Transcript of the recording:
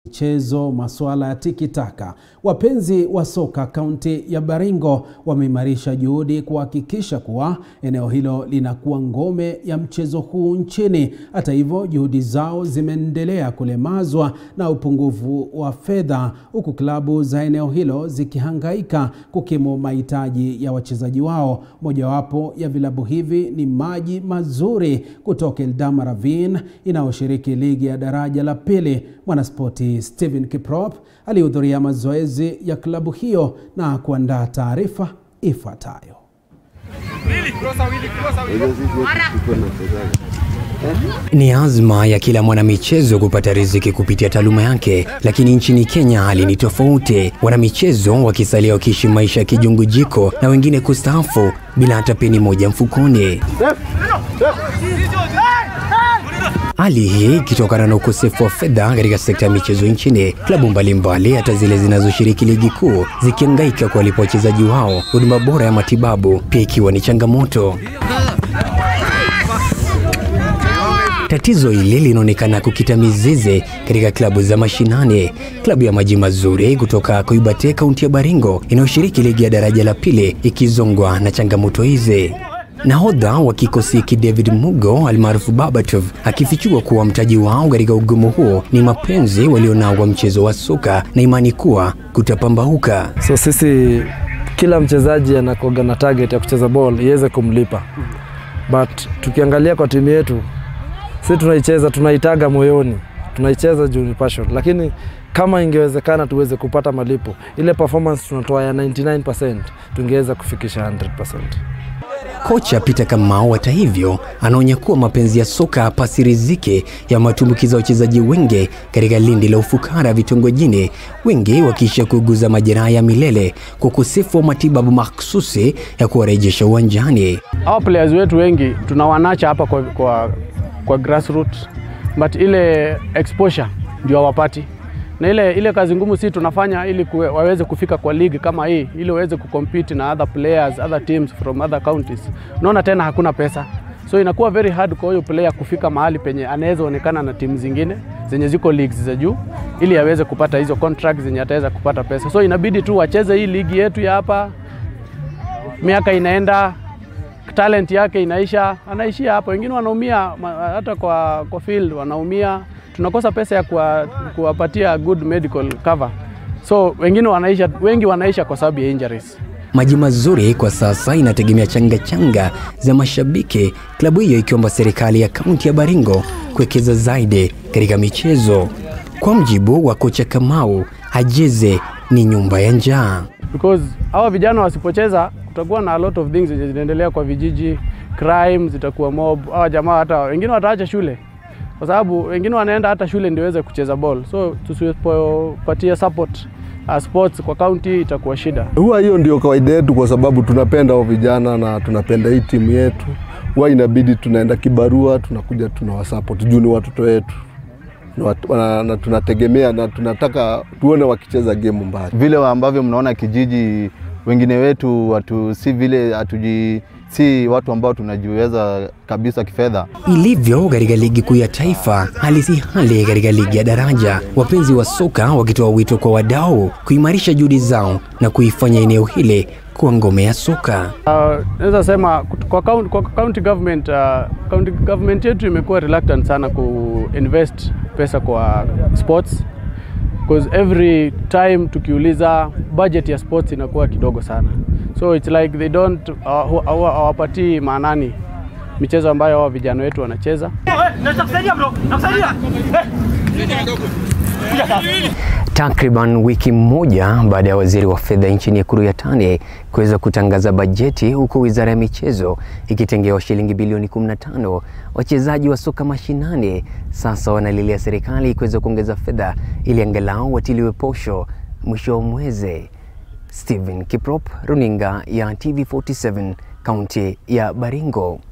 michezo, masuala ya tikitaka. Wapenzi wa soka kaunti ya Baringo wameimarisha juhudi kuhakikisha kuwa eneo hilo linakuwa ngome ya mchezo huu nchini. Hata hivyo, juhudi zao zimeendelea kulemazwa na upungufu wa fedha, huku klabu za eneo hilo zikihangaika kukimu mahitaji ya wachezaji wao. Mojawapo ya vilabu hivi ni Maji Mazuri kutoka Eldama Ravine inayoshiriki ligi ya daraja la pili. Mwanaspoti Stephen Kiprop alihudhuria mazoezi ya klabu hiyo na kuandaa taarifa ifuatayo. Ni azma ya kila mwanamichezo kupata riziki kupitia taaluma yake, lakini nchini Kenya hali ni tofauti. Wanamichezo wakisalia wakiishi maisha ya kijungujiko na wengine kustaafu bila hata peni moja mfukoni. Hali hii ikitokana na ukosefu wa fedha katika sekta ya michezo nchini, klabu mbalimbali hata zile zinazoshiriki ligi kuu zikihangaika kuwalipa wachezaji wao huduma bora ya matibabu, pia ikiwa ni changamoto. Tatizo hili linaonekana kukita mizizi katika klabu za mashinani. Klabu ya Maji Mazuri kutoka Koibate, kaunti ya Baringo, inayoshiriki ligi ya daraja la pili, ikizongwa na changamoto hizi. Nahodha wa kikosi hiki David Mugo almaarufu Babatov akifichua kuwa mtaji wao katika ugumu huo ni mapenzi walionao wa mchezo wa soka na imani kuwa kutapambauka. So sisi kila mchezaji anakoga na target ya kucheza ball iweze kumlipa, but tukiangalia kwa timu yetu si tunaicheza tunaitaga moyoni, tunaicheza juu ni passion, lakini kama ingewezekana tuweze kupata malipo, ile performance tunatoa ya 99% tungeweza kufikisha 100%. Kocha Peter Kamau hata hivyo anaonya kuwa mapenzi ya soka hapasi riziki ya matumbukiza wachezaji wengi katika lindi la ufukara vitongojini, wengi wakiisha kuuguza majeraha ya milele kwa ukosefu wa matibabu mahsusi ya kuwarejesha uwanjani. Hawa players wetu wengi tunawanacha hapa kwa, kwa, kwa grassroots but ile exposure ndio hawapati na ile, ile kazi ngumu si tunafanya ili kue, waweze kufika kwa ligi kama hii ili waweze kucompete na other players, other teams from other counties. Unaona tena hakuna pesa, so inakuwa very hard kwa huyo player kufika mahali penye anaweza onekana na timu zingine zenye ziko leagues za juu ili aweze kupata hizo contracts zenye ataweza kupata pesa. So inabidi tu wacheze hii ligi yetu ya hapa, miaka inaenda talent yake inaisha, anaishia hapo. Wengine wanaumia hata kwa, kwa field wanaumia tunakosa pesa ya kuwa, kuwapatia good medical cover, so wengine wanaisha, wengi wanaisha kwa sababu ya injuries. Maji Mazuri kwa sasa inategemea changa changa za mashabiki, klabu hiyo ikiomba serikali ya kaunti ya Baringo kuwekeza zaidi katika michezo. Kwa mjibu wa kocha Kamau, Hajeze ni nyumba ya njaa, because hawa vijana wasipocheza kutakuwa na a lot of things zinaendelea kwa vijiji, crime zitakuwa mob. Hawa jamaa hata wengine wataacha shule kwa sababu wengine wanaenda hata shule ndio waweze kucheza ball, so tusipopatia support uh, sports kwa county itakuwa shida. Huwa hiyo ndio kawaida yetu, kwa sababu tunapenda hao vijana na tunapenda hii timu yetu. Huwa inabidi tunaenda kibarua, tunakuja tunawasupport juu ni watoto wetu na, na tunategemea na tunataka tuone wakicheza game mbali. Vile ambavyo mnaona kijiji, wengine wetu watu si vile hatuji si watu ambao tunajiweza kabisa kifedha. Ilivyo katika ligi kuu ya taifa, hali si hali katika ligi ya daraja, wapenzi wa soka wakitoa wito kwa wadau kuimarisha juhudi zao na kuifanya eneo hili kuwa ngome ya soka. Uh, naweza sema kwa county, kwa county government, uh, county government yetu imekuwa reluctant sana kuinvest pesa kwa sports because every time tukiuliza budget ya sports inakuwa kidogo sana so it's like they don't hawapatii maanani michezo ambayo hawa vijana wetu wanacheza. Takriban wiki moja baada ya waziri wa fedha nchini Ekuru Yatani kuweza kutangaza bajeti, huku wizara ya michezo ikitengewa shilingi bilioni 15, wachezaji wa soka mashinani sasa wanalilia serikali kuweza kuongeza fedha ili angalau watiliwe posho mwisho wa mwezi. Stephen Kiprop, runinga ya TV47, kaunti ya Baringo.